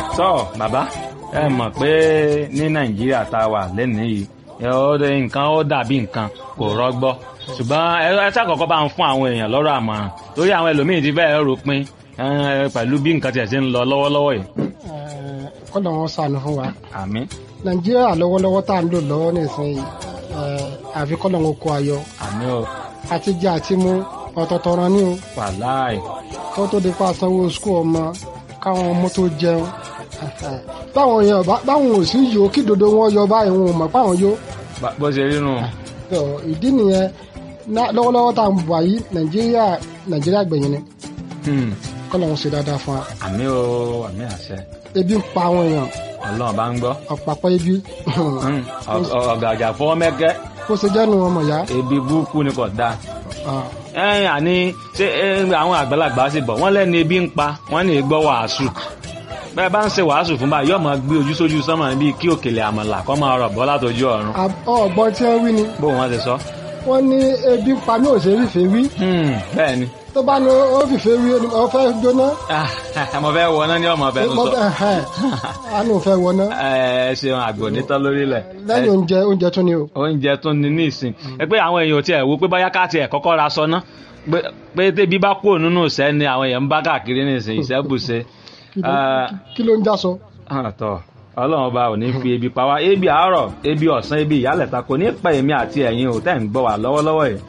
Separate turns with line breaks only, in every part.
tọ́ bàbá ẹ mọ̀ pé ní nàìjíríà tá a wà lẹ́nìí yìí ẹ ó dé nǹkan ó dàbí nǹkan kò rọgbọ ṣùgbọ́n ẹ ẹ ṣàkọ́kọ́ bá ń fún àwọn èèyàn lọ́rọ̀ àmọ̀ràn torí àwọn ẹlòmíín ti fẹ́ẹ́ ròpin ẹ, pẹ̀lú bí nǹkan tiẹ̀ ṣe ń lọ lọ́wọ́lọ́wọ́ yìí.
kọ́lọ̀ wọn sànù fún wa
àmín
nàìjíríà lọ́wọ́lọ́wọ́ tá à ń lò lọ́wọ́ nísìnyí eh, àfi kọ́lọ̀ wọn kó ayọ̀
àmín o
àti jẹ àti mú ọ̀tọ̀ọ̀tọ̀ ran ní o
wàláì
kó tó di pa sanwó skul ọmọ káwọn ọmọ tó jẹun báwọn èèyàn bá- báwọn ò sí yòó kí dodo wọn yọ báyìí wọn ò mọ̀ páwọn yó
Bá- bó ṣe rí nù.
Tó, ìdí nìyẹn ná- lọ́wọ́lọ́wọ́ tá à ń bọ̀ yìí nàìjíríà nàìjíríà gbẹ̀yìn ni
Hmm.
kọ́lọ̀ wọn ṣe dáadáa fún wa
àmín o àmín àṣẹ
ebi ń pa àwọn èèyàn
ọlọ́run bá ń gbọ́.
ọ̀pàpọ̀ ebi
Hmm. Ọ- ọ- ọ̀gàjà fọwọ́ mẹ́kẹ́
kó ṣe jẹ́nu ọmọ ìyá
ebi burúkú ni kò dáa.
Ah,
ẹ̀yìn àní ṣé ẹ, àwọn àgbàlagbà sì bọ̀ wọ́n lẹ́nu ebi ń pa wọ́n ní gbọ́ wàásù bẹ́ẹ̀ bá ń ṣe wàásù fún báyìí yóò máa gbé ojú sójú sánmà bíi kí òkèlè àmàlà kọ́ máa rọ̀ bọ́ látọjú ọ̀run
ab- ọ̀gbọ́n tí wọ́n wí ni
bó wọ́n ti sọ.
wọ́n ní ebi ń pa mí ò ṣe fìfẹ́ wí
Hmm, bẹ́ẹ̀ ni
tó bá ní ó fìfẹ́ wí ó fẹ́ jóná
mo fẹ́ wọná ní ọmọ ọbẹ̀ tó
mo
sọ.
fẹ́ ẹ̀hẹ́n, á ní òun fẹ́ wọná
ẹ ẹ ṣeun àgbò nítọ́ lórílẹ̀.
lẹ́yìn oúnjẹ oúnjẹ tún ni o
oúnjẹ tún ní ní ìsìn ẹ pé àwọn èèyàn ò tiẹ̀ wo pé báyá ká tiẹ̀ kọ́kọ́ ra sọ ná pé- pé tébi bá kúrò nínú ìṣẹ́ ni àwọn èèyàn ń bá káàkiri ní ìsìn ìṣẹ́ bùṣe.
Kí ló- kí ló ń já sọ
àtọ̀ ọlọ́run ọba ò ní fi ebi pa wá ebi àárọ̀ ebi ọ̀sán ebi ìyálẹ̀ta kò ní pa èmi àti ẹ̀yin ò tẹ́ ń gbọ́ wá lọ́wọ́lọ́wọ́ yìí.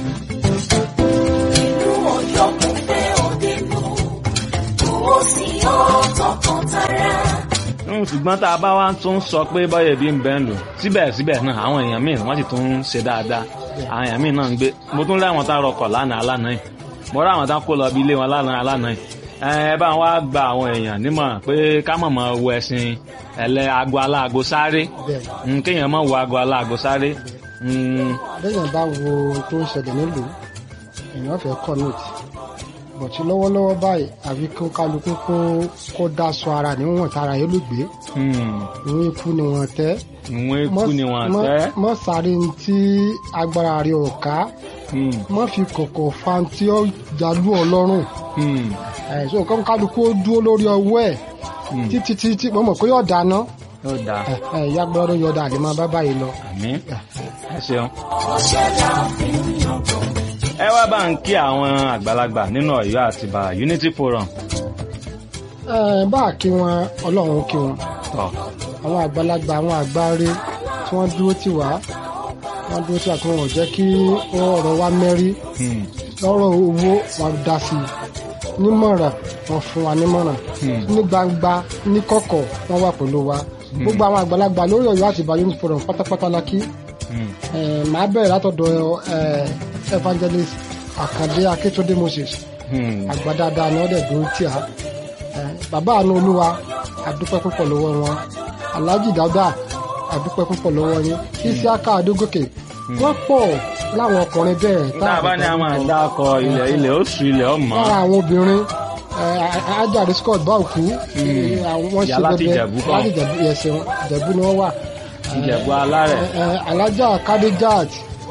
ìlú ọ̀yọ́ kò fẹ́ òde nù owó sí ọ tọkàntara.
Mm, ṣùgbọ́n tá a bá wá tún sọ pé bọ́yẹ̀ bí ń bẹ́ ń lò síbẹ̀síbẹ̀ náà àwọn èèyàn míì wọ́n sì tún ń ṣe dáadáa àwọn èèyàn míì náà ń gbé mo tún rí àwọn tá a rọkọ̀ lánàá lánàá yìí mo rí àwọn tá a kó lọ bí ilé wọn lánàá lánàá yìí ẹ ẹ bá wá gba àwọn èèyàn nímọ̀ràn pé ká mọ̀ mọ̀ wo ẹ̀sìn ẹ̀lẹ́ aago aláago sáré
bẹ́ẹ̀
Mm, kéèyàn mọ̀ wo aago aláago sáré Mm,
lẹ́yìn bá wo ohun tó ń ṣẹlẹ̀ nílùú èèyàn fẹ́ commit bọ̀tí lọ́wọ́lọ́wọ́ báyìí àfi kó kálukú kó kó dá sọ ara níwọ̀n tára yẹn ló gbé
mm,
ìwọ̀n ikú ni wọ́n tẹ́
ìwọ̀n ikú ni wọ́n
mọ́-
tẹ́
mọ́ sáré ní tí agbára rẹ̀ ò ká
Mm,
mọ́ fi kọ̀kọ̀ fa tí ó jalú ọlọ́run
mm,
ẹ̀sùn nǹkan kálukú ó dúró lórí ọwọ́ ẹ̀
mm.
títí títí mo mọ̀ pé yóò dáná
ó dáa
ìyá gbọ́dọ̀ yọ̀ọ̀dà àlè máa bá báyìí lọ.
àmín ẹ ṣeun.
ọ̀ṣẹ́dá fi ń yangàn.
ẹ wá bá ń kí àwọn àgbàlagbà nínú Ọ̀yọ́ àtìbà Unity Forum
Ẹ, bá a kí wọn ọlọ́run kí wọn
tọ
àwọn àgbàlagbà àwọn àgbáre tí wọ́n dúró tì wá wọ́n dúró tì wá kí wọ́n ò jẹ́ kí ọ̀rọ̀ wa mẹ́rí
Hmm,
lọ́rọ̀ owó wọn dá sí i nímọ̀ràn wọn fún wa nímọ̀ràn
Hmm.
ní gbangba ní kọ̀kọ̀ wọ́n wà pẹ̀lú wa gbogbo àwọn àgbàlagbà lórí Ọ̀yọ́ àti Ìbà Unity Forum pátápátá la kí
hmm,
Ẹ, màá bẹ̀rẹ̀ látọ̀dọ̀ ẹ, evangelist Àkàndé Akíntúndé Moses
hmm.
àgbà dáadáa ni wọ́n dẹ̀ dúró tì á Ẹ, bàbá àánú olúwa àdúpẹ́ púpọ̀ lọ́wọ́ wọn alhaji dada àdúpẹ́ púpọ̀ lọ́wọ́ yín isiaka adógòkè wọ́n pọ̀ láwọn ọkùnrin bẹ́ẹ̀
tá a bá ní a máa dá ọkọ ilẹ̀ ilẹ̀ oṣù ilẹ̀ ọmọ
lára àwọn obìnrin ẹ, ajáde scott báòkú wọ́n
Ìyá láti Ìjẹ̀bú kọ́.
láti Ìjẹ̀bú ẹ̀sìn ìjẹ̀bú ni wọ́n wà
Ìjẹ̀bú alárẹ̀
Ẹ, ẹ, alájà kadejat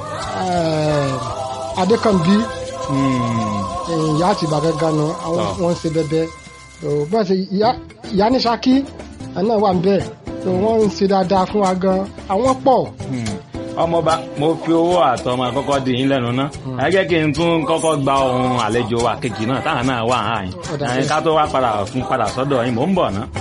adékànbí
Hmm,
ìyá àti ìbàgẹ́ ganu àwọn
Tọ́.
wọn ń ṣe bẹbẹ tó bẹ́ẹ̀ ṣe ìyá- ìyá ní Ṣakí ẹ̀ náà wà ń bẹ̀ tó wọ́n ń ṣe dáadáa fún wa gan àwọn pọ̀
hmm. ọmọọba mo fi owó àtọmọ àkọ́kọ́ dì yín lẹ́nu ná ẹ jẹ́ kí n tún kọ́kọ́ gba ohun àlejò wa kejì náà táwọn náà wà áyìn
Ọ̀dà
ká tó wá padà fún padà sọ́dọ̀ yín mò ń bọ̀ ná.